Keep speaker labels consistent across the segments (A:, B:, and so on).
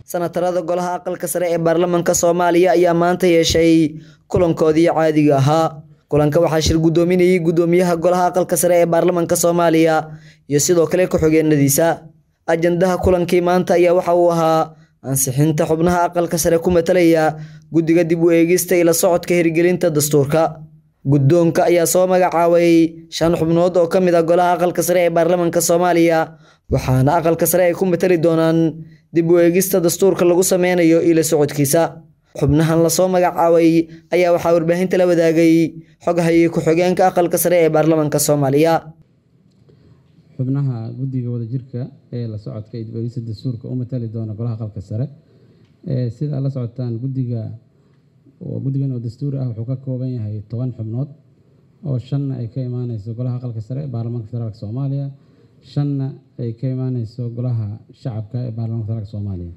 A: sanatarada golaha aqalka sare ee baarlamaanka soomaaliya ayaa maanta yeeshay kulankoodii caadiga ahaa kulanka waxaa shir guddoominayay guddoomiyaha golaha aqalka sare ee baarlamaanka soomaaliya iyo sidoo kale ku-xigeenadiisa ajandaha kulankii maanta ayaa waxa uu ahaa ansixinta xubnaha aqalka sare ku matalaya guddiga dib u eegista ila socodka hirgelinta dastuurka guddoonka ayaa soo magacaabay shan xubnood oo ka mid ah golaha aqalka sare ee baarlamaanka soomaaliya waxaana aqalka sare ay ku matali doonaan dib u eegista dastuurka lagu sameynayo ila socodkiisa xubnahan lasoo magacaabay ayaa waxaa warbaahinta la wadaagay xoghaye ku-xigeenka aqalka sare ee baarlamaanka soomaaliya
B: xubnaha guddiga wadajirka ee la socodka iyo dib u eegista dastuurka u matali doona golaha aqalka sare sida aad la socotaan guddiga guddigan oo dastuuri ah wuxuu ka kooban yahay toban xubnood oo shanna ay ka imaaneyso golaha aqalka sare ee baarlamaanka federaalk soomaaliya shanna ay ka imaaneyso golaha shacabka ee baarlamanka federaalk soomaaliya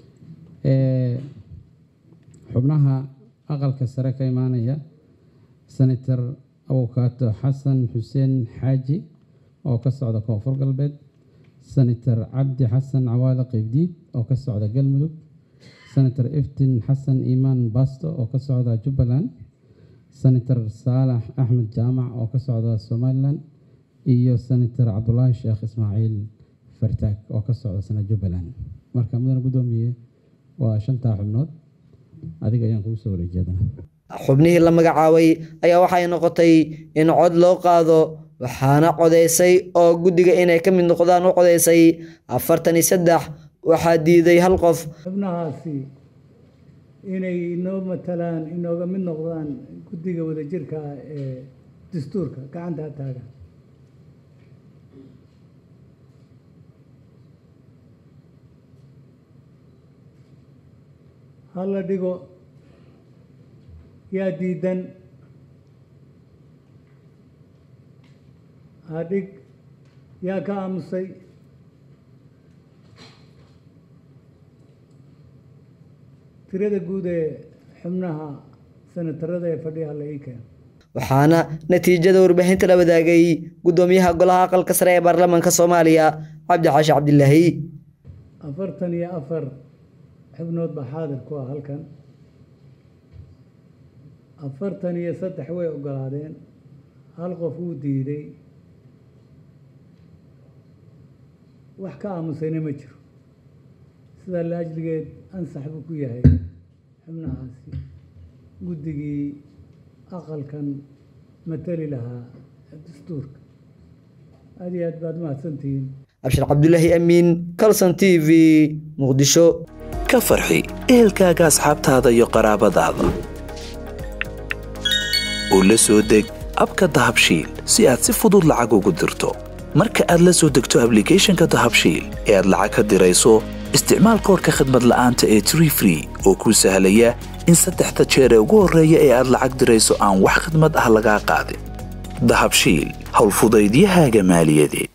B: xubnaha aqalka sare ka imaanaya senator awokaato xasan xuseen xaaji oo ka socda koonfur galbeed senator cabdi xasan cawaale qeybdiid oo ka socda galmudug senator iftin xasan iimaan basto oo ka socda jubbaland senator saalax axmed jaamac oo ka socda somalilan iyo senator cabdulaahi sheekh ismaaciil fartaag oo ka socda sana jubbaland marka mudane guddoomiye waa shantaa xubnood adiga ayaan kugu soo wareejeedana
A: xubnihii la magacaabay ayaa waxay noqotay in cod loo qaado waxaana codeysay oo guddiga inay ka mid noqdaan u codeysay afartan iyo saddex waxaa diiday hal qof
C: xubnahaasi inay inoo matalaan inooga mid noqdaan guddiga wadajirka ah ee dastuurka gacanta taagan hala dhigo yaa diidan hadhig yaa ka aamusay tirada guud ee xubnaha senatarada ee fadhiyaha la ii keeno
A: waxaana natiijada warbaahinta la wadaagay guddoomiyaha golaha aqalka sare ee baarlamaanka soomaaliya cabdi xaashi cabdilaahi
C: afartan iyo afar xubnood baa xaadir ku ah halkan afartan iyo saddex way ogolaadeen hal qof wuu diiday wax ka aamusayna ma jiro sidaa la ajligeed ansax buu ku yahay xubnahaasi guddigii aqalkan matali lahaa dastuurka aad iyo aad baad mahadsantihiin
A: abshir cabdulaahi amiin calson t v muqdisho
D: ka farxi ehelkaaga asxaabtaada iyo qaraabadaada oo la soo deg abka dahabshiil si aad si fudud lacag ugu dirto marka aad la soo degto ablicathonka dahabshiil ee aad lacag ka dirayso isticmaal koorka khadmad la'aanta ee tree free oo kuu sahlaya in saddexda jeer ee ugu horreeya ee aad lacag dirayso aan wax khadmad ah lagaa qaadin dahabshiil howlfudaydiyahaaga maaliyadeed